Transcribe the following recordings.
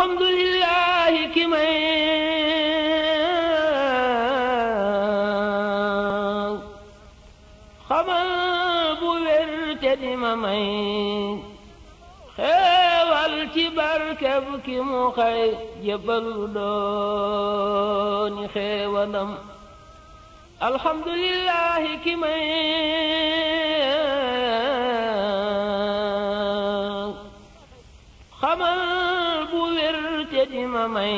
alhamdulillahi ki may xamal bu wér te di ma may xeewal ci barkeb ki mu xëy jébbalu dooni xeewalam alhamdulillahi ki may xamal bu wér te di ma may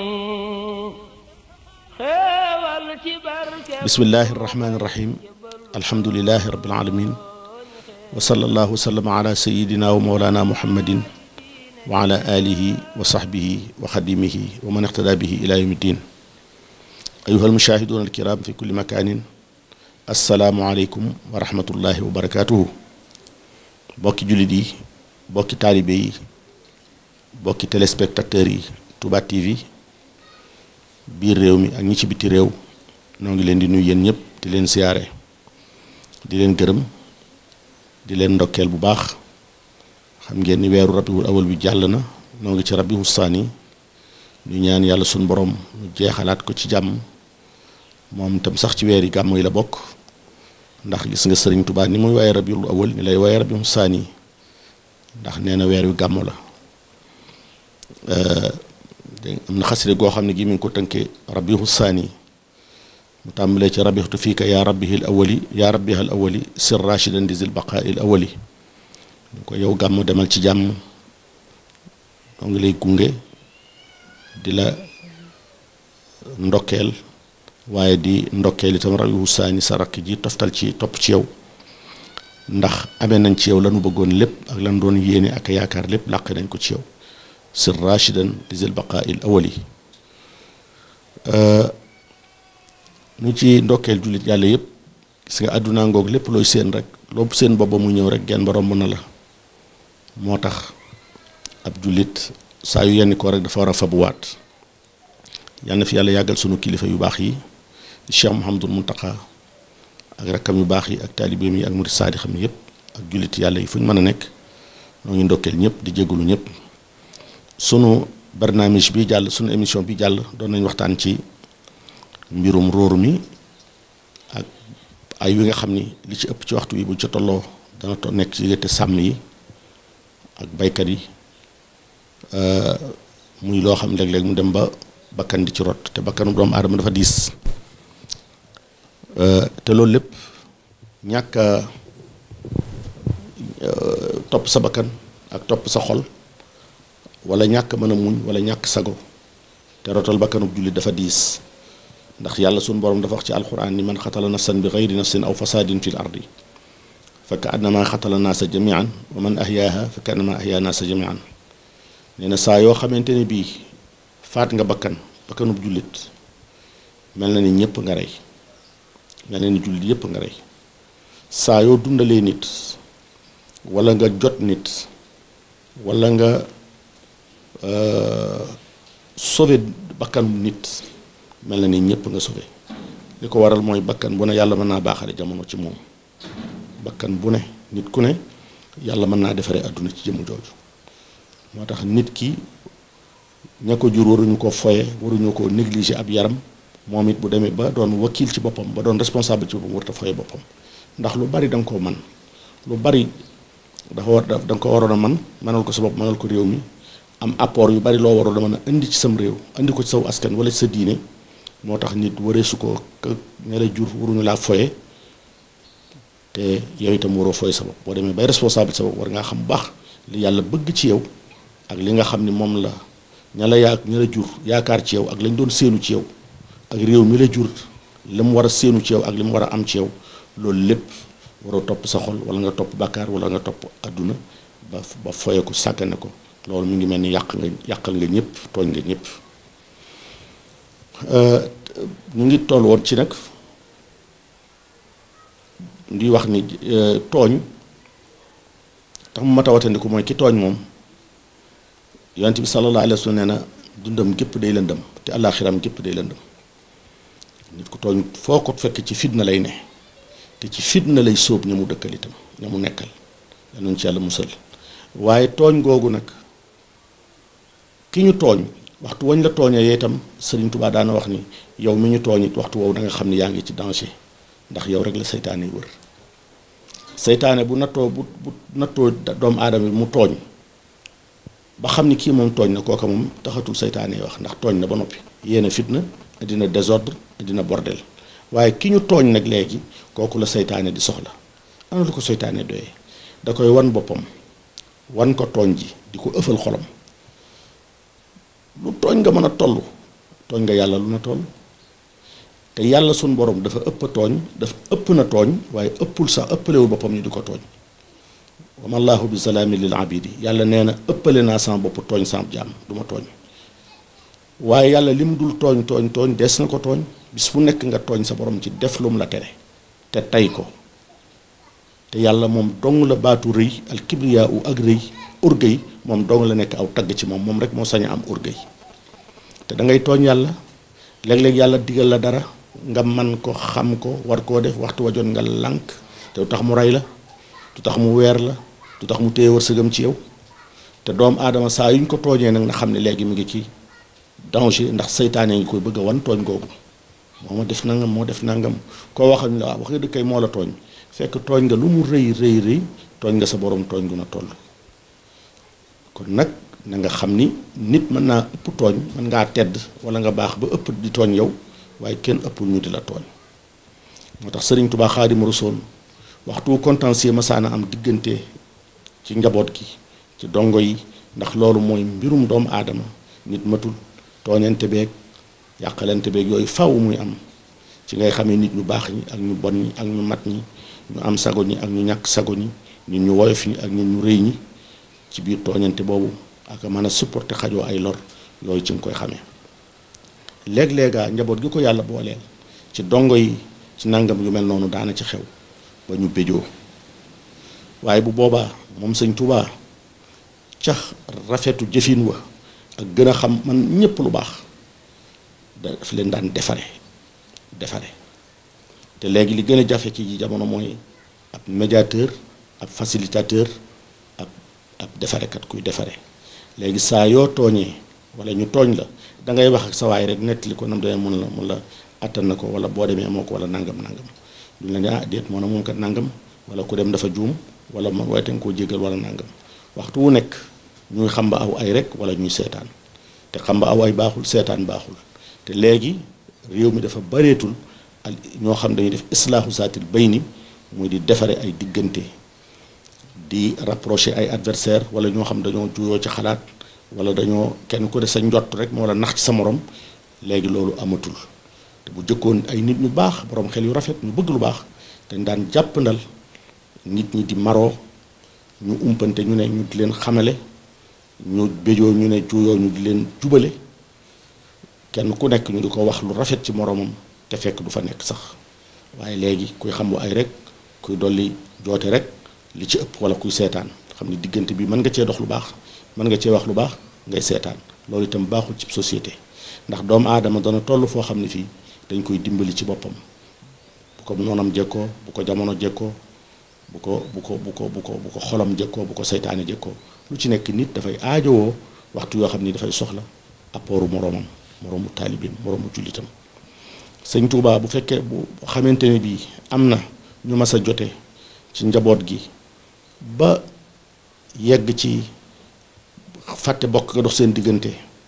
xeewal ci barkeb bismillahi irrahmani irrahim alhamdulilahi rabbil alamin wa sallallahu wa sallama ala sayidina wa mawlana muhammadin wa ala alihi wa sahbihi wa xadimihi wa man iqtada bihi ila yawmi ddin ayuha almushahiduna alkiram fi kulli makanin assalaamu aleykum wa rahmatullahi wa barakatuhu bokki jullit yi bokki taalibe yi bokki téléspectateurs yi Touba TV biir réew mi ak ñi ci biti réew noo ngi leen di nuyu yéen ñëpp di leen siyaare di leen gërëm di leen ndokkeel bu baax xam ngeen ni weeru rabiwul awal bi jàll na noo ngi ci rabiwul saani ñu ñaan yàlla suñ borom ñu jeexalaat ko ci jàmm moom itam sax ci weer yi gàmmu yi la bokk ndax gis nga sëriñ Tuubaa ni muy waaye rabiwul awal ni lay waaye rabiwul saani ndax nee na weer wi gàmmu la am na xaside goo xam ne gi mi ngi ko tënkee rabiwul saani mu tàmbalee ci rabixtu fii ka yaa rabbihil awali yaa rabbihal awali sir rachidan di zil baqail awali ñu ko yow gàmm demal ci jàmm doo ngi lay gunge di la ndokkeel waaye di ndokkeel itam rabihu saani sa rakk ji toftal ci topp ci yow ndax amee nañ ci yow lanu bëggoon lépp ak lan doon yéene ak yaakaar lépp làq nañ ko ci yow sir rachidan di zil baqail awali ñu ci ndokkeel jullit yàlla yëpp gis nga àdduna ngoog lépp looy seen rek loo seen booba mu ñëw rek genn ba romb na la moo tax ab jullit saa yu yenn ko rek dafa war a fabuwaat yal na fi yàlla yàggal sunu kilifa yu baax yi Cheikh Mouhamadul Muntaqa ak rakkam yu baax yi ak taalibeem yi ak murid saadi xam yëpp ak jullit yàlla yi fu ñu mën a nekk noo ngi ndokkeel ñëpp di jégalu ñëpp sunu barnaamij bi jàll sunu émission bi jàll doon nañ waxtaan ci. mbirum róor mi ak ay wi nga xam ni li ci ëpp ci waxtu wi bu ca tolloo dana to nekk ci diggante sàmm yi ak baykat yi muy loo xam léeg-léeg mu dem ba bakkan di ci rot te bakkanu doomu aadama dafa diis te loolu lépp ñàkk topp sa bakkan ak topp sa xol wala ñàkk mën a muñ wala ñàkk sago te rotal bakkanu jullit dafa diis ndax yàlla suñu borom dafa wax ci alquran ni man xatala nafsan bi gayri nafsin aw fasadin fi l ardi fa ka annama xatala naasa jamian wa man ahyaaha fa ka annama ahyaa naasa jamian nee na saa yoo xamante ne bii faat nga bakkan bakkanub jullit mel na ni ñëpp nga rey mel na ni jullit yëpp nga rey saa yoo dundalee nit wala nga jot nit wala nga sauver bakkanu nit mel na ni ñëpp nga sauvé li ko waral mooy bakkan bu ne yàlla mën naa baaxale jamono ci moom bakkan bu ne nit ku ne yàlla mën naa defaree àdduna ci jëmm jooju moo tax nit ki ña ko jur waruñu ko foye waruñu ko négliger ab yaram moom it bu demee ba doon wakil ci boppam ba doon responsable ci boppam warut a foye boppam ndax lu bari da nga koo man lu bari dafa war da nga ko waroon a man mënal ko sa bopp mënal ko réew mi am apport yu bari loo waroon a mën a indi ci sam réew indi ko ci saw askan wala ci sa diine moo tax nit waree su ko ña la jur waruñu laa foye te yow itam waroo foye sa bopp boo demee bay responsable sa bopp war ngaa xam bu baax li yàlla bëgg ci yow ak li nga xam ni moom la ña la yaa ña la jur yaakaar ci yow ak lañ doon séenu ci yow ak réew mi la jur li mu war a séenu ci yow ak li mu war a am ci yow loolu lépp waroo topp sa xol wala nga topp bàkkaar wala nga topp àdduna ba ba foye ko sàggane ko loolu mu ngi mel ni yàq nga yàqal nga ñëpp tooñ nga ñëpp ñu ngi toll woon ci nag di wax ni tooñ tax mu mat a watandiku mooy ki tooñ moom yonent bi sallallahu alayhi wa sallam nee na dundam gépp day lëndëm te àllaaxiram gépp day lëndëm nit ku tooñ foo ko fekk ci fitna lay ne te ci fitna lay sóob ña mu dëkkal itam ña mu nekkal yal nañu ci yàlla musal waaye tooñ googu nag ki ñu tooñ waxtu wañ la tooñee itam Sëriñ Tuubaa daana wax ni yow mi ñu tooñ it waxtu woowu da nga xam ni yaa ngi ci danger ndax yow rek la seytaane yi wër seytaane bu nattoo bu bu nattoo doomu aadama bi mu tooñ ba xam ni kii moom tooñ na kooka moom taxatul seytaane yi wax ndax tooñ na ba noppi yéena fitna dina désordre dina bordel waaye ki ñu tooñ nag léegi kooku la seytaane di soxla ana lu ko seytaane doyee da koy wan boppam wan ko tooñ ji di ko ëffal xolam lu tooñ nga mën a toll tooñ nga yàlla lu na toll te yàlla suñ borom dafa ëpp tooñ dafa ëpp na tooñ waaye ëppul sax ëppalewul boppam ñu di ko tooñ wama allahu bi salaami lil abidi yàlla nee na ëppale naa sama bopp tooñ sama jaam du ma tooñ waaye yàlla li mu dul tooñ tooñ tooñ des na ko tooñ bis bu nekk nga tooñ sa borom ci def lu mu la tere te tey ko te yàlla moom dong la baatu rëy al kibriyaa u ak rëy orgueil moom dong la nekk aw tagg ci moom moom rek moo sañ a am orgueil te da ngay tooñ yàlla léeg-léeg yàlla digal la dara nga man ko xam ko war koo def waxtu wa jot nga lànk te du tax mu rey la du tax mu weer la du tax mu téye wërsëgam ci yow te doomu aadama saa yu ñu ko tooñee nag na xam ne léegi mi ngi ci danger ndax seytaane ngi koy bëgg a wan tooñ googu moo ma def nangam moo def nangam koo waxal ñu la waaw wax nga dëkkay moo la tooñ fekk tooñ nga lu mu rëy rëy rëy tooñ nga sa borom tooñ gu na toll kon nag na nga xam ni nit mën naa ëpp tooñ mën ngaa tedd wala nga baax ba ëpp di tooñ yow waaye kenn ëppul ñu di la tooñ moo tax sëriñ Tuubaa Xaadimu Rasuul waxtu contentieux masaana am diggante ci njaboot gi ci dongo yi ndax loolu mooy mbirum doomu aadama nit matul tooñante beeg yàqalante beeg yooyu faw muy am ci ngay xamee nit ñu baax ñi ak ñu bon ñi ak ñu mat ñi ñu am sago ñi ak ñu ñàkk sago ñi nit ñu woyof ñi ak nit ñu rëy ñi ci biir tooñante boobu ak mën a supporter xajoo ay lor yooyu ci nga koy xamee léeg-léegaa njaboot gi ko yàlla booleel ci dongo yi ci nangam yu mel noonu daana ci xew ba ñu béjoo waaye bu boobaa moom sëñ Tuubaa cax rafetu jëfin wa ak gën a xam man ñépp lu baax daf leen daan defare defare te léegi li gën a jafe ci jamono mooy ab médiateur ab facilitateur ab ab defarekat kuy defare léegi saa yoo tooñee wala ñu tooñ la da ngay wax ak sa waay rek nettali ko nam demee mun la mun la attan na ko wala boo demee moo ko wala nangam nangam duñ la ne ah déet moo na moom kat nangam wala ku dem dafa juum wala ma waaye nga koo jégal wala nangam waxtu wu nekk ñuy xam ba aw ay rek wala ñuy seetaan te xam ba aw ay baaxul seetaan baaxul te léegi réew mi dafa bareetul al ñoo xam dañuy def islaahu zaatil bayni muy di defare ay diggante di rapprocher ay adversaire wala ñoo xam dañoo juyoo ci xalaat wala dañoo kenn ku de sa njott rek moo la nax ci sa morom léegi loolu amatul te bu jëkkoon ay nit ñu baax borom xel yu rafet ñu bëgg lu baax dañ daan jàppandal nit ñi di maroo ñu umpante ñu ne ñu di leen xamale ñu béjoo ñu ne juyoo ñu di leen jubale kenn ku nekk ñu di ko wax lu rafet ci moromam te fekk du fa nekk sax waaye léegi kuy xam bu ay rek kuy dolli joote rek li ci ëpp wala kuy seetaan xam ni diggante bi mën nga cee dox lu baax mën nga cee wax lu baax ngay seetaan loolu itam baaxul ci société ndax doomu aadama dana toll foo xam ne fii dañ koy dimbali ci boppam bu ko noonam jekkoo bu ko jamono jekkoo bu ko bu ko bu ko bu ko bu ko xolam jekkoo bu ko seytaane jekkoo lu ci nekk nit dafay aajowoo waxtu yoo xam ni dafay soxla appooru moroomam moroomu taalibeem moroomu jullitam sëñ Tuubaa bu fekkee bu xamante ne bii am na ñu mas a jote ci njaboot gi ba yegg ci fàtte bokk nga dox seen diggante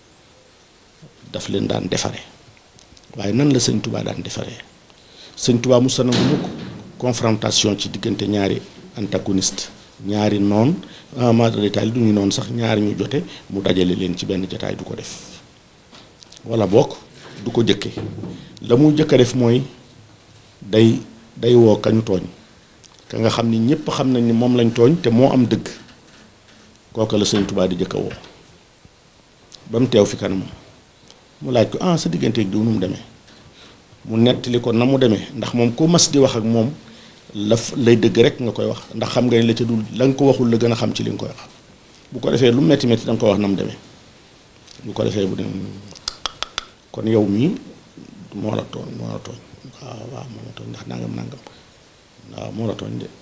daf leen daan defare waaye nan la sëñ Tuubaa daan defaree sëñ Tuubaa mu sanangu mukk confrontation ci diggante ñaari antagoniste ñaari noon ma détail du ñu noonu sax ñaari ñu jote mu dajale leen ci benn jotaay du ko def wala bokk du ko jëkke la muy jëkk a def mooy day day woo kañu tooñ ka nga xam ni ñépp xam nañ ni moom lañ tooñ te moo am dëgg kooka la sëñ Tuubaa di jëkk a woo ba mu teew fi kanamam mu laaj ko ah sa digganteeg diw nu mu demee mu nettali ko na mu demee ndax moom ku mas di wax ak moom la lay dëgg rek nga koy wax ndax xam nga ni la ca dul la nga ko waxul la gën a xam ci li nga koy wax bu ko defee lu metti metti da nga ko wax na mu demee bu ko defee bu dem kon yow mii moo la tooñ moo la tooñ waaw waaw moo la tooñ ndax nangam nangam waaw moo la tooñ de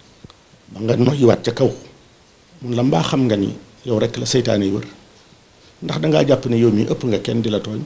ba nga noyyiwaat ca kaw mun la mbaa xam nga ni yow rek la seytaane yi wër ndax dangaa jàpp ne yow mi ëpp nga kenn di la tooñ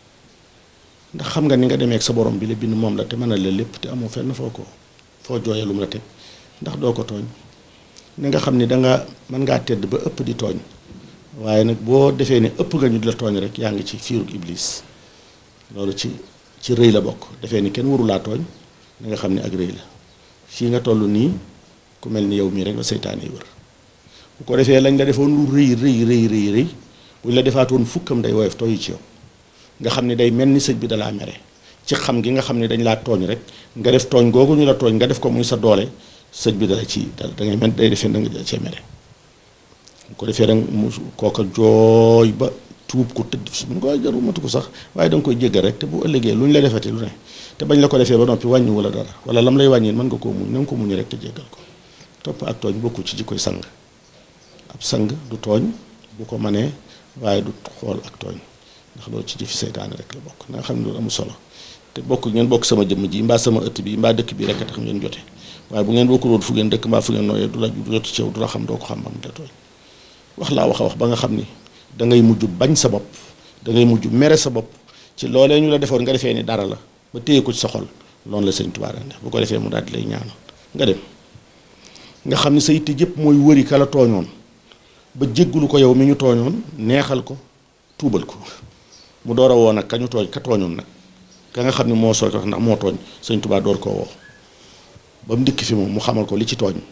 ndax xam nga ni nga demee ak sa borom bi la bind moom la te mën a la lépp te amoo fenn foo ko foo jooyee lu mu la teg ndax doo ko tooñ ni nga xam ni danga mën ngaa tedd ba ëpp di tooñ waaye nag boo defee ne ëpp nga ñu di la tooñ rek yaa ngi ci fiirug iblis loolu ci ci rëy la bokk defee ni kenn warulaa tooñ da nga xam ne ak rëy la fii nga toll nii ku mel ni yow mii rek la seytaane yi wër bu ko defee lañ la defoon lu rëy rëy rëy rëy rëy buñ la defaatoon fukkam day woyof tooyi ci yow nga xam ne day mel ni sëñ bi dalaa mere ci xam gi nga xam ne dañ laa tooñ rek nga def tooñ googu ñu la tooñ nga def ko muy sa doole sëñ bi dala ci da ngay mel day defee da nga cee mere bu ko defee rek mu kooka jooy ba tuub ko tëdd su mu ko jaru matu ko sax waaye da nga koy jéggal rek te bu ëllëgee lu ñu la defati lu ne te bañ la ko defee ba noppi wàññi wala dara wala lam lay wàññi mën nga koo muñ na nga ko muñi rek te jéggal ko topp ak tooñ bokku ci jikkoy sang ab sang du tooñ bu ko manee waaye du xool ak tooñ ndax loolu ci jëfi seytaane rek la bokk na nga xam ne loolu amul solo te bokk ngeen bokk sama jëmm ji mbaa sama ëtt bi mbaa dëkk bi rek a tax ngeen jote waaye bu ngeen bokkul woon fu ngeen dëkk mbaa fu ngeen nooyee du la du jot ci yow du la xam doo ko xam ba mu te tooñ wax laa wax a wax ba nga xam ni da ngay mujj bañ sa bopp da ngay mujj mere sa bopp ci loolee ñu la defoon nga defee ni dara la ba téye ko ci sa xol loolu la sëñ Tuubaa daan def bu ko defee mu daal di lay ñaanal nga dem nga xam ni sa yitte jëpp mooy wëri ka la tooñoon ba jéggulu ko yow mi ñu tooñoon neexal ko tuubal ko mu door a woo nag ka ñu tooñ ka tooñoon nag ka nga xam ne moo sooy ko ndax moo tooñ sëñ Tuubaa door koo woo ba mu dikk fi moom mu xamal ko li ci tooñ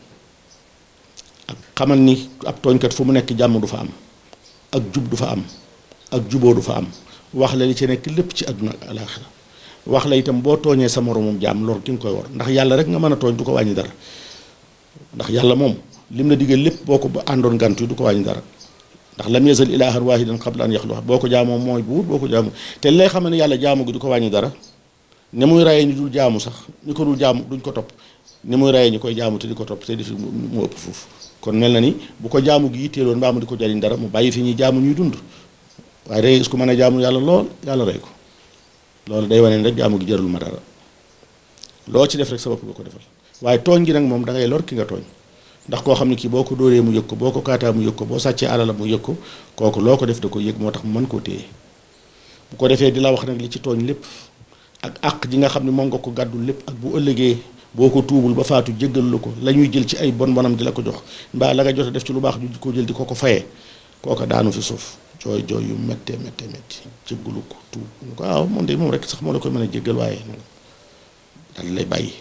ak xamal ni ab tooñkat fu mu nekk jàmm du fa am ak jub du fa am ak juboo du fa am wax la li ci nekk lépp ci àdduna ak alaaxira wax la itam boo tooñee sa moromum jaam lor ki nga koy war ndax yàlla rek nga mën a tooñ du ko wàññi dara ndax yàlla moom lim la digal lépp boo ko ba àndoon gantu du ko wàññi dara ndax lam yazal ilaahan waahidan qabla an yaxluqa boo ko jaamoo mooy buur boo ko jaamu te lay xam ne yàlla jaamu gi du ko wàññi dara ni muy rayee ñi dul jaamu sax ñi ko dul jaamu duñ ko topp ni muy rayee ñi koy jaamu te di ko topp te di fi mu ëpp foofu kon mel na ni bu ko jaamu gi yitteeloon mbaa mu di ko jariñ dara mu bàyyi fi ñuy jaamu ñuy dund waaye day gis ku mën a jaamu yàlla lool yàlla rey ko loolu day wane rek jaamu gi jarul ma dara loo ci def rek sa bopp nga ko defal waaye tooñ gi nag moom da ngay lor ki nga tooñ ndax koo xam ne kii boo ko dóoree mu yëg ko boo ko kaataa mu yëg ko boo sàccee alala mu yëg ko kooku loo ko def da ko yëg moo tax mu mën koo téye bu ko defee di la wax nag li ci tooñ lépp ak àq ji nga xam ne moom nga ko gàddul lépp ak bu ëllëgee boo ko tuubul ba faatu jéggal la ko la ñuy jël ci ay bon bonam di la ko jox mbaa la nga jot a def ci lu baax ñu ko jël di ko ko fayee kooka daanu fi suuf jooy jooy yu méttee méttee métti jéggalu ko tuub ñu ko waaw moom de moom rek sax moo la koy mën a jéggal waaye daal lay bàyyi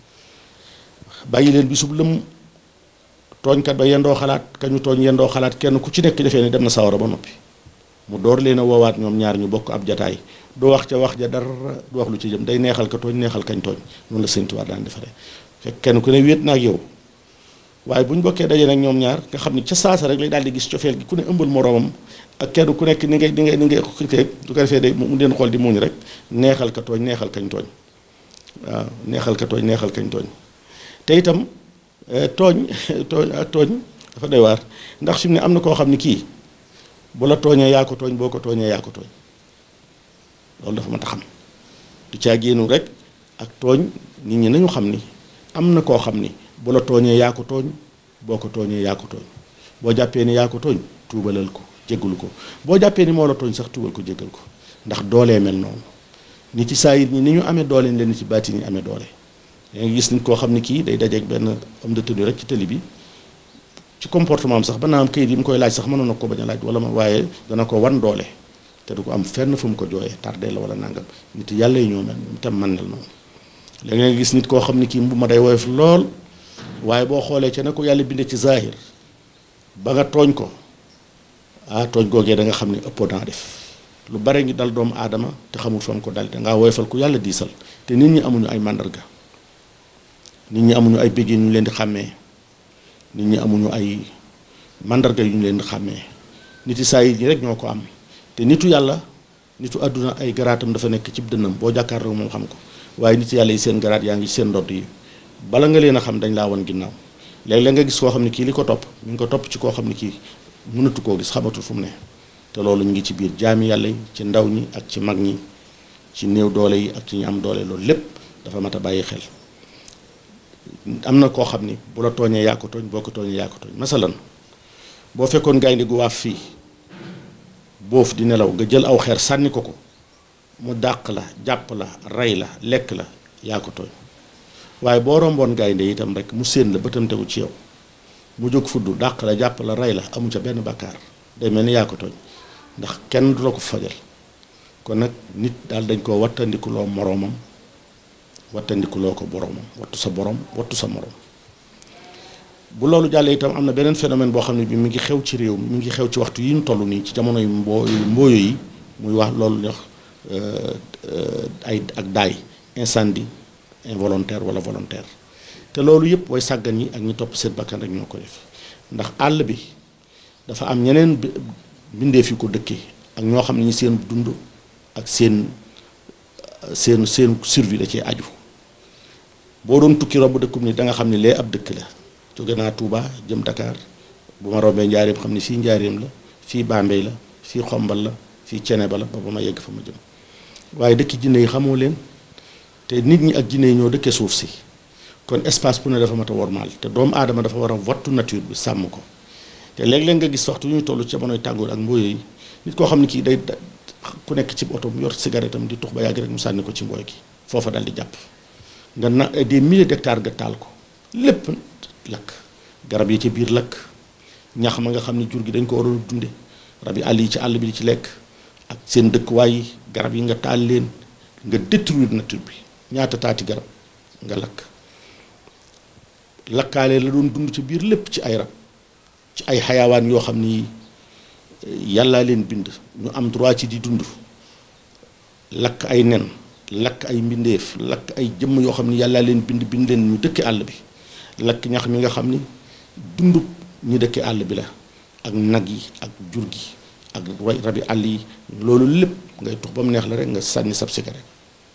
bàyyi leen bisub lëm tooñkat ba yendoo xalaat kañu tooñ yendoo xalaat kenn ku ci nekk defee ne dem na sawara ba noppi mu door leen a woowaat ñoom ñaar ñu bokk ab jataay du wax ca wax ja dara du wax lu ci jëm day neexal ka tooñ neexal kañ tooñ noonu la Sëñ Tuubaa daan defaree fekk kenn ku ne wéet na ak yow waaye bu ñu bokkee daje nag ñoom ñaar nga xam ni ca saasa rek lay daal di gis cofeel gi ku ne ëmbal moroomam ak kenn ku nekk ni ngay ni ngay ni ngay xëy du ko defee day mu leen xool di muñ rek neexal ka tooñ neexal kañ tooñ waaw neexal ka tooñ neexal kañ tooñ te itam tooñ tooñ ak tooñ dafa doy waar ndax fi mu ne am na koo xam ni kii bu la tooñee yaa ko tooñ boo ko tooñee yaa ko tooñ loolu dafa mat a xam du caa génnu rek ak tooñ nit ñi nañu xam ni am na koo xam ni bu la tooñee yaa ko tooñ boo ko tooñee yaa ko tooñ boo jàppee ni yaa ko tooñ tuubalal ko jéggalu ko boo jàppee ni moo la tooñ sax tuubal ko jéggal ko ndax doolee mel noonu nit ci saa yi ni ñu amee doole leen nit ci baati ñi amee doole yaa ngi gis nit koo xam ni kii day dajeeg benn homme de tenue rek ci télé bi ci comportement am sax ba naa am kayit yi mu koy laaj sax mënoon na ko bañ a laaj wala ma waaye dana ko wan doole te du ko am fenn fu mu ko jooyee tardé la wala nangam nit yàlla yi ñoo mel itam man nel noonu léegi nga gis nit koo xam ni kii mbu ma day woyof lool waaye boo xoolee ca ne ko yàlla bindee ci zahir ba nga tooñ ko ah tooñ googee da nga xam ne ëppoo naa def lu bare ngi dal doomu aadama te xamul fa mu ko dal da ngaa woyofal ku yàlla diisal te nit ñi amuñu ay màndarga nit ñi amuñu ay béjjén yu ñu leen di xàmmee nit ñi amuñu ay màndarga yu ñu leen di xàmmee nit yi saa yi ñi rek ñoo ko am te nitu yàlla nitu àdduna ay garaatam dafa nekk ci dënnam boo jàkkaarloo moom xam ko waaye nit yàlla yi seen garaat yaa ngi seen ndodd yi bala nga leen a xam dañ laa wan ginnaaw léeg-léeg nga gis koo xam ne kii li ko topp mi ngi ko topp ci koo xam ne kii mënatu koo gis xamatul fu mu ne te loolu ñu ngi ci biir jaami yàlla yi ci ndaw ñi ak ci mag ñi ci néew doole yi ak ci ñu am doole loolu lépp dafa mat a bàyyi xel am na koo xam ni bu la tooñee yaa ko tooñ boo ko tooñee yaa ko tooñ masalan boo fekkoon gaynde gu waaf fii boof di nelaw nga jël aw xeer sànni ko ko mu dàq la jàpp la rey la lekk la yaa ko tooñ waaye boo romboon gaynde itam rek mu séen la bëtam tegu ci yow mu jóg fudd dàq la jàpp la rey la amu ca benn bàkkaar day mel ni yaa ko tooñ ndax kenn du la ko fajal kon nag nit daal dañ koo wattandikuloo moroomam wattandikuloo ko boroomam wattu sa borom wattu sa moroom bu loolu jàllee itam am na beneen phénomène boo xam ne bi mi ngi xew ci réew mi mi ngi xew ci waxtu yi ñu toll nii ci jamono yu mboo mbooyo yi muy wax loolu ñuy wax ay ak daay incendie involontaire wala volontaire te loolu yëpp way sàggan yi ak ñi topp seen bakkan rek ñoo ko def ndax àll bi dafa am ñeneen bindeef yu ko dëkkee ak ñoo xam ne ñi seen dund ak seen seen seen survie da cee aju boo doon tukki robb dëkkum ni da nga xam ne lee ab dëkk la jóge naa Touba jëm Dakar bu ma rombee njaareem xam ne fii njaareem la fii Bambey la fii xombal la fii Ceneba la ba ba ma yegg fa ma jëm waaye dëkki jinne yi xamoo leen te nit ñi ak jinne yi ñoo dëkkee suuf si kon espace bu ne dafa mat a wormaal te doomu aadama dafa war a wattu nature bi sàmm ko te léeg-léeg nga gis waxtu ñuy toll ci jamonoy tàngoor ak mbooy yi nit koo xam ne kii day ku nekk ci oto mu yor cigarette am di tux ba yàgg rek mu sànni ko ci mbooy gi foofa dal di jàpp nga na des milliers d'hectares nga taal ko lépp lakk garab yi ci biir lakk ñax ma nga xam ne jur gi dañ ko waroon a dunde rab yi àll yi ci àll bi di ci lekk ak seen dëkkuwaay yi garab yi nga taal leen nga détruire nature bi ñaata taati garab nga lakk lakkaale la doon dund ci biir lépp ci ay rab ci ay xayawaan yoo xam ni yàllaa leen bind ñu am droit ci di dund lakk ay nen lakk ay mbindeef lakk ay jëmm yoo xam ni yàllaa leen bind bind leen ñu dëkki àll bi lakk ñax mi nga xam ni dund ñi dëkki àll bi la ak nag yi ak jur gi ak rabi àll yi loolu lépp ngay tux ba mu neex la rek nga sànni sab cigarette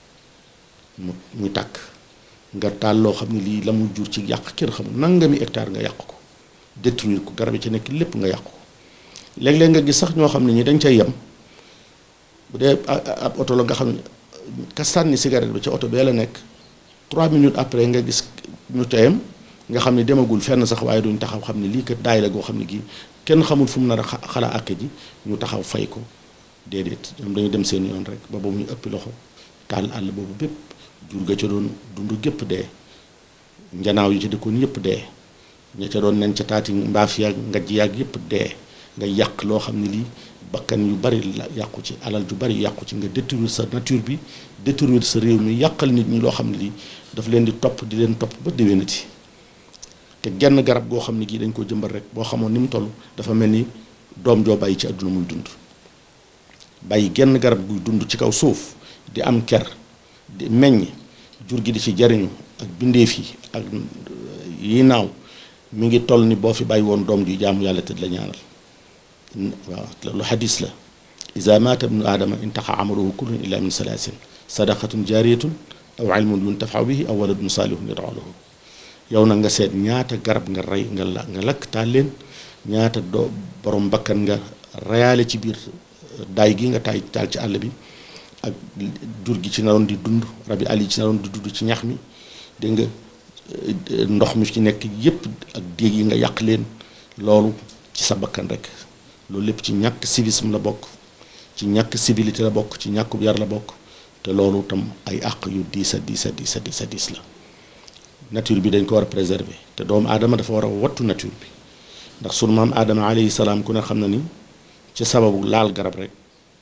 mu muy tàkk nga taal loo xam ne lii la mu jur ci yàq kenn xamul nangami hectare nga yàq ko détruire ko garab yi ci nekk lépp nga yàq ko léeg-léeg nga gis sax ñoo xam ne ñi dañ cay yem bu dee ab oto la nga xam ne ka sànni cigarette bi ca oto bee la nekk 3 minutes après nga gis ñu teyam nga xam ne demagul fenn sax waaye duñ taxaw xam ne lii kat daay la goo xam ne gii kenn xamul fu mu nar a xala àkk ji ñu taxaw fay ko déedéet ñoom dañu dem seen yoon rek ba ba muy ëppi loxo taal àll boobu bépp jur ga ca doon dund gépp dee njanaaw yi ci dëkkoon yëpp dee ña ca doon nen ca taati mbaaf yaag ngaj yaag yëpp dee nga yàq loo xam ne lii bakkan yu bari la yàqu ci alal ju bari yàqu ci nga détruire sa nature bi détruire sa réew mi yàqal nit ñi loo xam ne lii daf leen di topp di leen topp ba déwénati te genn garab goo xam ne gii dañ ko jëmbal rek boo xamoon ni mu toll dafa mel ni doom joo bàyyi ci àdduna muy dund bàyyi genn garab guy dund ci kaw suuf di am ker di meññ jur gi di ci jariñu ak bindeef yi ak yi naaw mi ngi toll ni boo fi bàyyi woon doom ju jaamu yàlla te la ñaanal waaw loolu xadis la ida maata ibnu aadama intaxa amaluhu kullun illa min salaasin sadaqatun jaariyatun aw ilmun yuntafau bihi aw waladun saalihun yad'u lahu yow nag nga seet ñaata garab nga rey nga la nga lakk taal leen ñaata doo borom bakkan nga reyaale ci biir daay gi nga taay taal ci àll bi ak jur gi ci naroon di dund rabi àll yi ci naroon di dund ci ñax mi dégg nga ndox mi ci nekk yépp ak déeg yi nga yàq leen loolu ci sa bakkan rek loolu lépp ci ñàkk civisme la bokk ci ñàkk civilité la bokk ci ñàkkub yar la bokk te loolu tam ay àq yu diis a diis a diis a diis a diis la nature bi dañ ko war a préserver te doomu aadama dafa war a wattu nature bi ndax sunu maam aadama alayhi salaam ku ne xam na ni ci sababu laal garab rek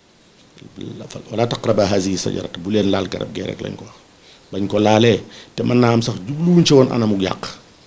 wala taqraba hazihi sajarat bu leen laal garab gee rek lañ ko wax bañ ko laalee te mën naa am sax jubluwuñ ci woon anamuk yàq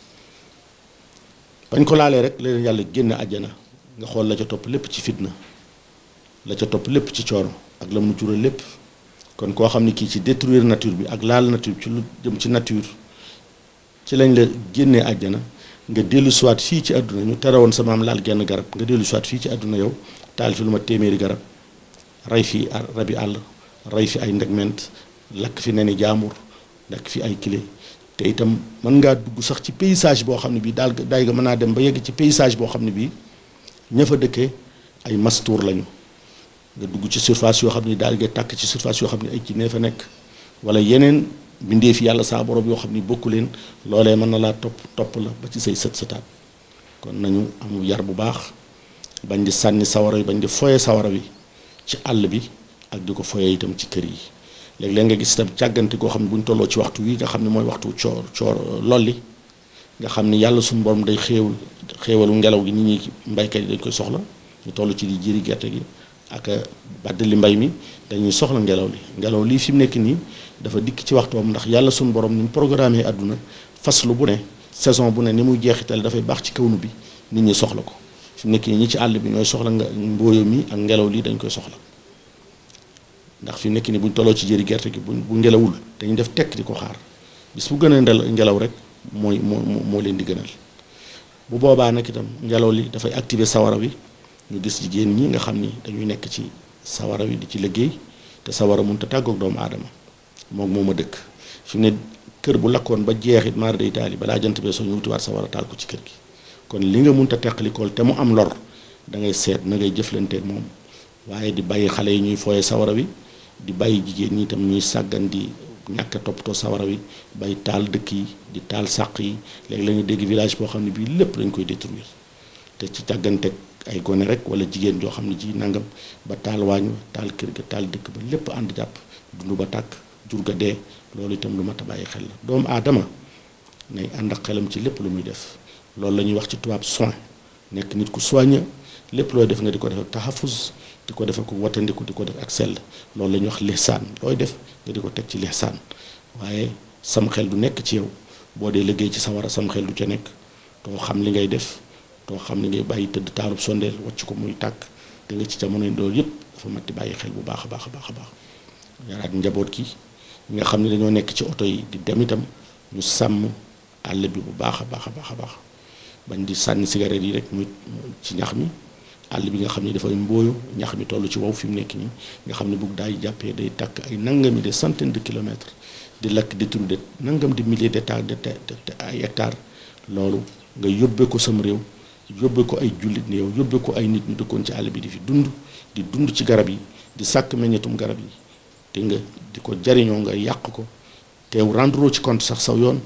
bañ ko laalee rek leen yàlla génne àjjana nga xool la ca topp lépp ci fitna la ca topp lépp ci coono ak la mu jural lépp kon koo xam ne kii ci détruire nature bi ak laal nature bi ci lu jëm ci nature ci lañ la génnee àjjana nga dellu siwaat fii ci àdduna ñu tere woon sa maam laal genn garab nga dellu siwaat fii ci àdduna yow taal fi lu ma téeméeri garab rey fi rabi àll rey fi ay ndegment lakk fi neni jaambur lakk fi ay kile te itam mën ngaa dugg sax ci paysage boo xam ne bii daal daay nga mën naa dem ba yegg ci paysage boo xam ne bii ña fa dëkkee ay mastour lañu nga dugg ci surface yoo xam ne daal nga tàkk ci surface yoo xam ne ay ci nee fa nekk wala yeneen bindee fi yàlla saa borom yoo xam ni bokku leen loolee mën na laa topp topp la ba ci say sët sëtaat kon nañu am yar bu baax bañ di sànni sawara wi bañ di foye sawara wi ci àll bi ak di ko foyee itam ci kër yi léeg-léeg nga gis itam càggante koo xam ne bu ñu tolloo ci waxtu wi nga xam ne mooy waxtu coor coor lolli nga xam ne yàlla suñu borom day xéewal xéewalu ngelaw gi nit ñi mbaykat yi dañ koy soxla ñu toll ci di jëri gerte gi ak baddali mbay mi dañuy soxla ngelaw li ngelaw lii fi mu nekk nii dafa dikk ci waxtoom ndax yàlla suñu borom ni mu programmé àdduna faslu bu ne saison bu ne ni muy jeexital dafay baax ci kawnu bi nit ñi soxla ko fi mu nekk nii ñi ci àll bi ñooy soxla nga mbooyo mi ak ngelaw lii dañ koy soxla ndax fi mu nekk nii buñ tolloo ci jëri gerte gi bu bu ngelawul dañuy def tekk di ko xaar bis bu gën a ngelaw rek mooy moo moo leen di gënal bu boobaa nag itam ngelaw li dafay activer sawara wi ñu gis jigéen ñi nga xam ni dañuy nekk ci sawara wi di ci liggéey te sawara mënut a tàggoog doomu aadama moom moo ma dëkk fi mu ne kër bu lakkoon ba jeexit maar day taali balaa jant bee soo ñu wutiwaat sawara taal ko ci kër gi kon li nga mënut a teqalikool te mu am lor da ngay seet na ngay jëflanteeg moom waaye di bàyyi xale yi ñuy fooye sawara wi di bàyyi jigéen ñi itam ñuy sàggan di ñàkk a toppatoo sawara wi bay taal dëkk yi di taal sàq yi léegi la ñu dégg village boo xam ne bii lépp dañ koy détruire te ci càgganteeg ay gone rek wala jigéen joo xam ne ji nangam ba taal waañ taal kër ga taal dëkk ba lépp ànd jàpp dund ba tàkk jur ga dee loolu itam lu mat a bàyyi xel la doomu aadama nay ànd ak xelam ci lépp lu muy def loolu la ñuy wax ci tubaab soin nekk nit ku soigne lépp looy def nga di ko def ak taxafus di ko def ak watandiku di ko def ak sell loolu la ñuy wax lihsaan looy def nga di ko teg ci lihsaan waaye sam xel du nekk ci yow boo dee liggéey ci sawara sam xel du ca nekk doo xam li ngay def doo xam li ngay bàyyi tëdd taalub sondeel wàcc ko muy tàkk da nga ci jamono loolu yëpp dafa mat di bàyyi xel bu baax a baax a baax a baax yaraat njaboot gi ñi nga xam ne dañoo nekk ci oto yi di dem itam ñu sàmm àll bi bu baax a baax a baax a baax bañ di sànni cigarette yi rek muy ci ñax mi àll bi nga xam ne dafay mbooyu ñax mi toll ci wow fi mu nekk nii nga xam ne bugg daay jàppee day tàkk ay nangami des centaines de kilomètres di lakk détruire de nangam di milliers d'hectares de ay hectares loolu nga yóbbee ko sam réew yóbbee ko ay jullit ne yow yóbbee ko ay nit ñu dëkkoon ci àll bi di fi dund di dund ci garab yi di sàkk meññetum garab yi te nga di ko jariñoo nga yàq ko teew rendre ci compte sax saw yoon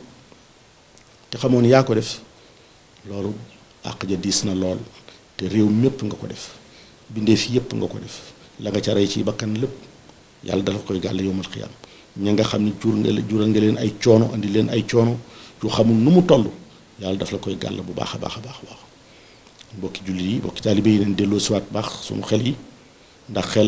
te xamoon yaa ko def loolu àq ja diis na lool te réew mépp nga ko def bindee fi yépp nga ko def la nga ca rey ci bakkan lépp yàlla dafa koy gàll yowmal xiyaam ña nga xam ne jur nga jural nga leen ay coono andi leen ay coono yu xamul nu mu toll yàlla daf la koy gàll bu baax a baax a baax a baax mbokki jullit yi mbokki taalibe yi leen delloo siwaat baax suñu xel yi ndax xel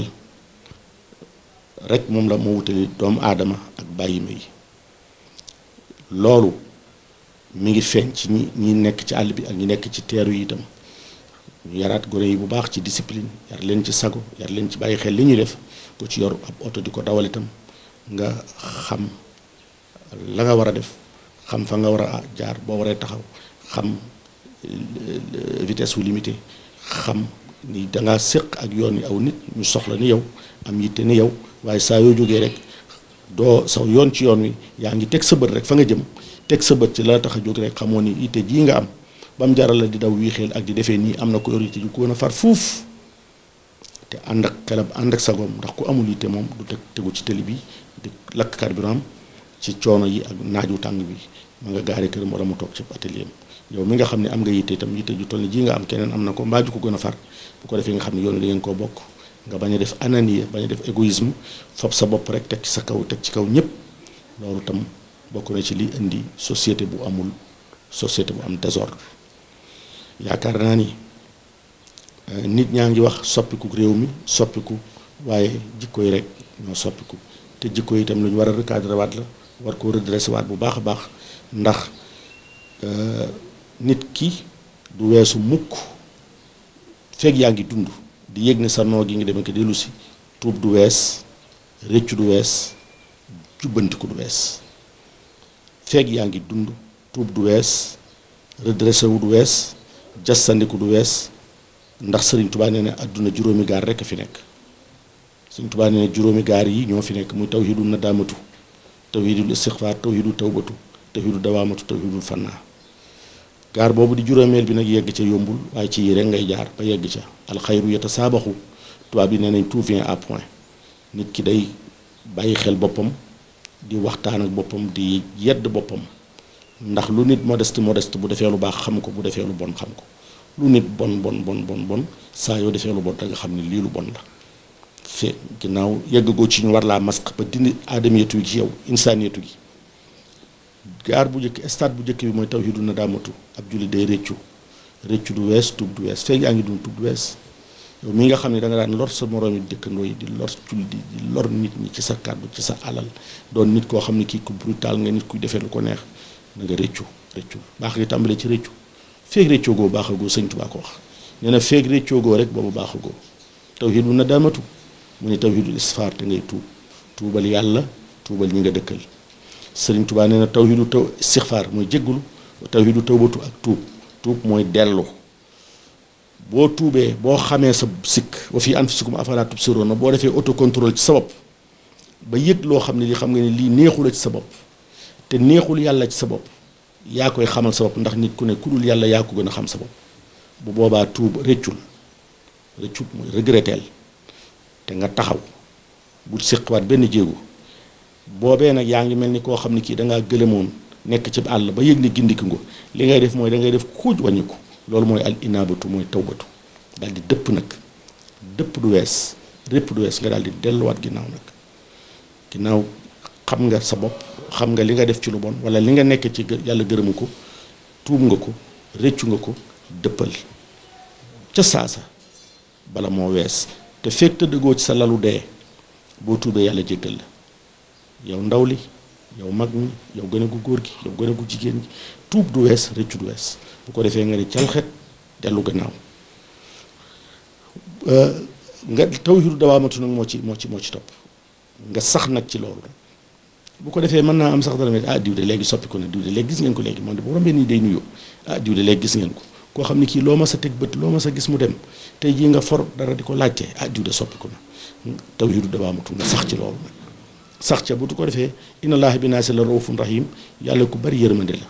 rek moom la moo wutali doomu aadama ak bàyyi ma yi loolu mi ngi feeñ ci ñi ñi nekk ci àll bi ak ñi nekk ci teeru yi itam ñu yaraat gone yi bu baax ci discipline yar leen ci sago yar leen ci bàyyi xel li ñuy def ku ci yor ab oto di ko dawal itam nga xam la nga war a def xam fa nga war a jaar boo waree taxaw xam vitesse wu limité xam ni dangaa séq ak yoon yi aw nit ñu soxla ni yow am yitte ni yow waaye saa yoo jógee rek doo saw yoon ci yoon wi yaa ngi teg sa bët rek fa nga jëm teg sa bët ci la tax a jóg rek xamoo ni yitte jii nga am ba mu jaral la di daw wii xel ak di defee nii am na ko yor yitte ju ko gën a far fuuf te ànd ak xelam ànd ak sagoom ndax ku amul yitte moom du teg tegu ci tëli bi di lakk carburant ci coono yi ak naaju tàng bi ma nga gaari këram wala mu toog ci atelier yow mi nga xam ne am nga yitte itam yitte ju toll ni ji nga am keneen am na ko mbaa ju ko gën a far bu ko defee nga xam ne yoon da ngeen koo bokk nga bañ a def ananie bañ a def égoïsme fab sa bopp rek teg ci sa kaw teg ci kaw ñëpp loolu tam bokk na ci li indi société bu amul société bu am désordre yaakaar naa ni nit ñaa ngi wax soppiku réew mi soppiku waaye jikko yi rek ñoo soppiku te jikko yi itam lu ñu war a recadrer waat la war koo redresser waat bu baax a baax ndax nit ki du weesu mukk fekk yaa ngi dund di yëg ne sa noo gi ngi demee ko dellu si tuub du wees rëccu du wees jubbantiku du wees fekk yaa ngi dund tuub du wees redressé wu du wees jastandiku du wees ndax sëriñ tubaa nee ne àdduna juróomi gaar rekk a fi nekk sëriñ tubaa nee ne juróomi gaar yi ñoo fi nekk muy tawhidu nadaamatu tawhidul istixfaar tawhidu tawbatu tawhidu dawaamatu tawhidul fannaa gaar boobu di juróomeel bi nag yegg ca yombul waaye ci yi rek ngay jaar ba yegg ca alxayru yata saabaxu tubaab bi nee nañ tout vient à point nit ki day bàyyi xel boppam di waxtaan ak boppam di yedd boppam ndax lu nit modeste modeste bu defee lu baax xam ko bu defee lu bon xam ko lu nit bon bon bon bon bon saa yoo defee lu bon da nga xam ne lii lu bon la fe ginnaaw yeggagoo ci ñu war laa masque ba dindi aadamiyatu gi ci yow insaniyatu gi gaar bu njëkk stade bu njëkk bi mooy tawhidu nadaamatu ab julli day réccu réccu du wees tuub du wees feeg yaa ngi dund tuub du wees yow mi nga xam ne da nga daan lor sa moroomi dëkkandoo yi di lor julli di lor nit ñi ci sa kàddu ci sa alal doon nit koo xam ne kii ku brutal nga nit kuy defee lu ko neex na nga réccu réccu baax ngi tàmbalee ci réccu feeg réccoo goo baaxagoo sëñ Tuubaa ko wax nee na feeg réccoo goo rek boobu baaxagoo tawhidu nadaamatu mu ne tawhidul isfaar te ngay tuub tuubal yàlla tuubal ñi nga dëkkal sëriñ Tuubaa nee na tawhidu taw istixfaar mooy jéggulu tawhidu tawbatu ak tuub tuub mooy dellu boo tuubee boo xamee sa sikk wa fii anfusikum afalaa tubsiruun boo defee autocontrôle ci sa bopp ba yëg loo xam ne li xam nga ne lii neexula ci sa bopp te neexul yàlla ci sa bopp yaa koy xamal sa bopp ndax nit ku ne ku dul yàlla yaa ko gën a xam sa bopp bu boobaa tuub rëccul rëccul mooy regretteel te nga taxaw bu séqwaat benn jéego boobee nag yaa ngi mel ni koo xam ne kii dangaa gëlëmoon nekk ci àll ba yëg ni gindiku nga li ngay def mooy da ngay def xuuj wàññiku loolu mooy al inaabatu mooy tawbatu daal di dëpp nag dëpp du wees répp du wees nga daal di delluwaat ginnaaw nag ginnaaw xam nga sa bopp xam nga li nga def ci lu bon wala li nga nekk ci yàlla gërëmu ko tuub nga ko réccu nga ko dëppal ca saasa bala moo wees te fekk tëddëgoo ci sa lalu dee boo tuubee yàlla jéggal la yow ndaw li yow mag mi yow gën a gu góor gi yow gën a gu jigéen gi tuub du wees rëccu du wees bu ko defee nga ne calxet dellu gannaaw nga tawhidu dawaamatu nag moo ci moo ci moo ci topp nga sax nag ci loolu bu ko defee mën naa am sax dara mais ah diw de léegi soppi ko na diw de léegi gis ngeen ko léegi moom de bu rombee nii day nuyoo ah diw de léegi gis ngeen ko koo xam ne kii loo ma sa teg bët loo ma sa gis mu dem tey jii nga for dara di ko laajte ah diw de soppi ko na tawhidu dawaamatu nga sax ci loolu nag sax ca bu tu ko defee inna allaaha bi naasi la raufun rahim yàlla ku bari yërmande la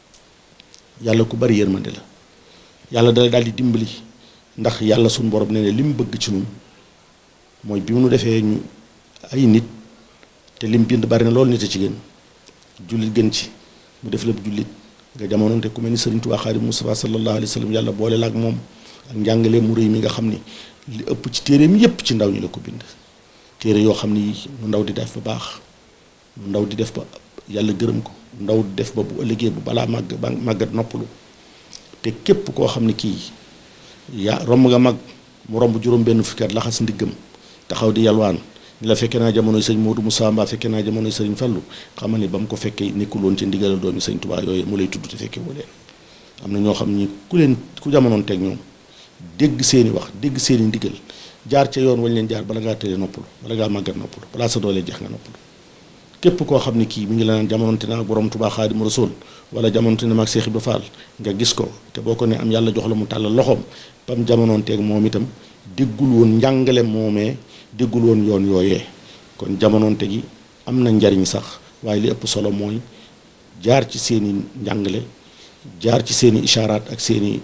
yàlla ku bari yërmande la yàlla dala daal di dimbali ndax yàlla suñu borom nee ne li mu bëgg ci ñun mooy bi mu nu defee ñu ay nit te lim bind bari na loolu nit a ci gën jullit gën ci mu def lépp jullit nga jamonoonte ku mel ni Sëriñ Tuubaa Xaadimu Mustafaa sallallahu alayhi wa sallam yàlla boole la ak moom ak njàngale mu rëy mi nga xam ni li ëpp ci téereem yépp ci ndaw ñi la ko bind téere yoo xam ni nu ndaw di def ba baax nu ndaw di def ba yàlla gërëm ko ndaw di def ba bu ëllëgee bu balaa màgg ba màggat noppalu te képp koo xam ne kii yaa romb nga mag mu romb juróom benn fukki at laxas ndiggam taxaw di yalwaan ni la fekkee naa jamonoy sëñ Modou Moussa Mba fekkee naa jamonoy sëriñ Fallu xamal ni ba mu ko fekkee nekkul woon ci ndigalal doomi sëñ Tuubaa yooyu mu lay tudd te fekkee woo leen am na ñoo xam ni ku leen ku jamonoon teg ñoom dégg seeni wax dégg seeni ndigal jaar ca yoon wañ leen jaar bala ngaa tëddee noppalu bala ngaa màggat noppalu balaa sa doolee jeex nga noppalu képp koo xam ne kii mi ngi la naan jamononte na ak borom Tuubaa Xaadimu Rasuul wala jamononte na ak Seex Ibra Faal nga gis ko te boo ko ne am yàlla jox la mu tàllal loxoom bam jamononteeg moom itam déggul woon njàngale moomee déggul woon yoon yooyee kon jamononte gi am na njariñ sax waaye li ëpp solo mooy jaar ci seeni njàngale jaar ci seeni ishaaraat ak seeni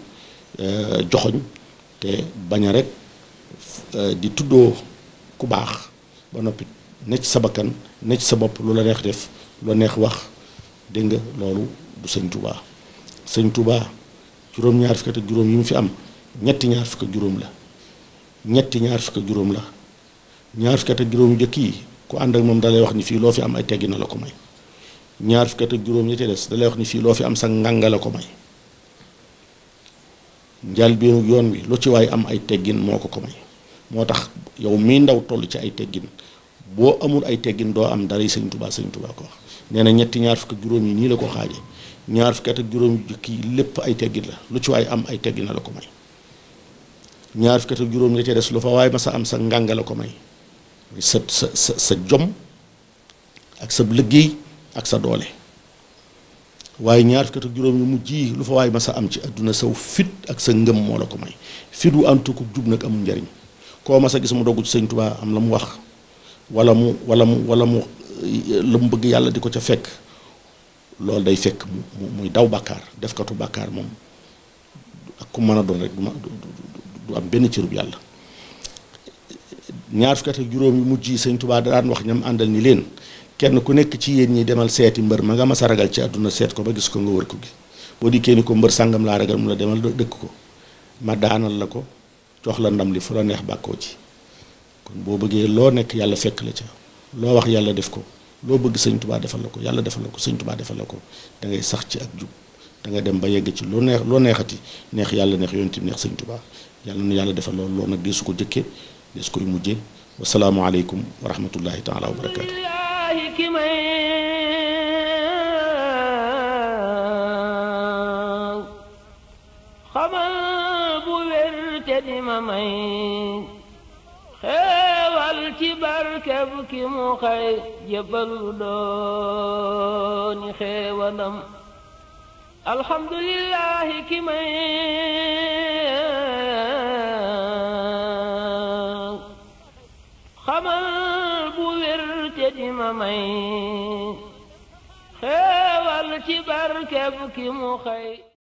joxoñ te bañ a rek di tuddoo ku baax ba noppi ne ci sa bakkan ne ci sa bopp lu la neex def lu la neex wax dégg nga loolu du sëñ Touba sëñ Touba juróom-ñaar fukk ak juróom yi mu fi am ñetti ñaar fukk ak juróom la ñetti ñaar fukk ak juróom la ñaar fukk ak juróom njëkk yi ku ànd ak moom dalay wax ni fii loo fi am ay teggi na la ko may ñaar fukk ak juróom ñi ci des dalay wax ni fii loo fi am sa ngànga la ko may njaal beenu yoon wi lu ci waay am ay teggin moo ko ko may moo tax yow mii ndaw toll ci ay teggin boo amul ay teggin doo am dara sëñ Tuubaa sëñ Tuubaa ko wax nee na ñetti ñaar fukk ak juróom yi nii la ko xaaje ñaar fukk ak juróom yu jëkk yi lépp ay teggin la lu ci waay am ay teggin la ko may ñaar fukk ak juróom la ca des lu fa waay ma sa am sa ngànga la ko may sa sa sa sa jom ak sa liggéey ak sa doole waaye ñaar fukk ak juróom yu mujj yi lu fa waay ma sa am ci àdduna saw fit ak sa ngëm moo la ko may fit wu antu ko jub nag amul njariñ koo ma sa gis mu dogg ci sëñ Tuubaa am la mu wax wala mu wala mu wala mu la mu bëgg yàlla di ko ca fekk loolu day fekk mu muy daw bàkkaar defkatu bàkkaar moom ak ku mën a doon rek du ma du am benn cërub yàlla ñaar fukk ak juróom yu mujj yi sëñ Tuubaa daan wax ñam àndal ni leen kenn ku nekk ci yéen ñi demal seeti mbër ma nga ma sa ragal ci àdduna seet ko ba gis ko nga wër ko gi boo dikkee ni ko mbër sàngam laa ragal mu la demal dëkk ko ma daanal la ko jox la ndam li fu la neex bàkkoo ci kon boo bëggee loo nekk yàlla fekk la ca loo wax yàlla def ko loo bëgg sëñ tubaa defal la ko yàlla defal la ko sëñ tubaa defal la ko da ngay sax ci ak jub da nga dem ba yegg ci loo neex loo neexati neex yàlla neex yonent bi neex sëñ tubaa yàlla na yàlla defal loolu loolu nag dee su ko jëkkee dee su koy mujjee wasalaamu aleykum wa rahmatullahi taala wa barakaatu xamal bu wér te di ma may xeewal ci barkeb ki mu xëy jébbalu dooni xeewalam alhamdulillahi ki may xamal bu wér te di ma may xeewal ci barkeb ki mu xëy